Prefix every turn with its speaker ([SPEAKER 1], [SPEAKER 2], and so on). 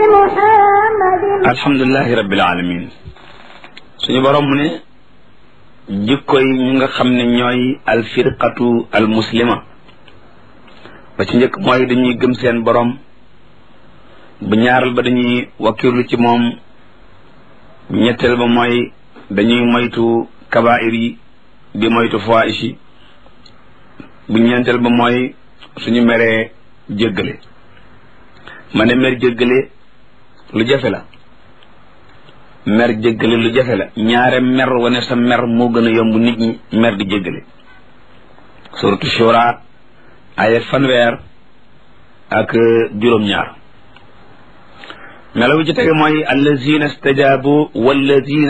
[SPEAKER 1] محمد
[SPEAKER 2] alhamdulilahi rabbil alamin suñu borom mu ne jikko yi ñu nga xam ne ñooy alfirqatu almuslima ba ci njëkk mooy dañuy gëm seen borom bu ñaaral ba dañuy wakkirlu ci moom bu ñetteel ba mooy dañuy moytu kabair yi di moytu fawaish yi bu ñeenteel ba mooy suñu meree jéggale ma ne mer jéggale lu jafe la mer jéggale lu jafe la ñaare mer wane sa mer moo gën a yomb nit ñi mer di jéggale suratu shura aya fanweer ak juróom-ñaar melawu ci tege mooy allazina stajabu wallazina